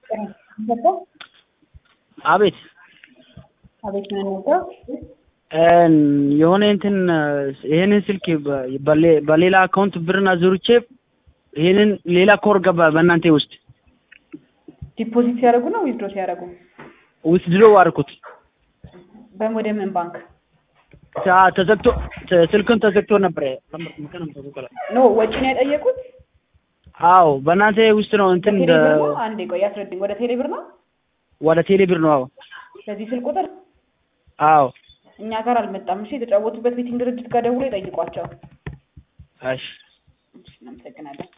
አቤት አቤት ምን ነበር? የሆነ እንትን ይሄንን ስልክ በሌ- በሌላ አካውንት ብርን አዙርቼ ይሄንን ሌላ ኮር ገባ በእናንተ ውስጥ ዲፖዚት ሲያደርጉ ነው ዊዝድሮ ሲያደርጉ? ውስጥ ድሮ አድርኩት በወደ ምን ባንክ ታ- ተዘግቶ ተ- ስልክን ተዘግቶ ነበር። ኖ ወጪ ነው የጠየቁት? አዎ በእናንተ ውስጥ ነው እንትን ቴሌ ብር ነው? አንዴ ቆይ አስረድኝ። ወደ ቴሌ ብር ነው? ወደ ቴሌ ብር ነው። አዎ በዚህ ስልክ ቁጥር አዎ እኛ ጋር አልመጣም። እሺ የተጫወቱበት ቤቲንግ ድርጅት ጋር ደውሎ ይጠይቋቸው። እሺ እሺ እናመሰግናለን።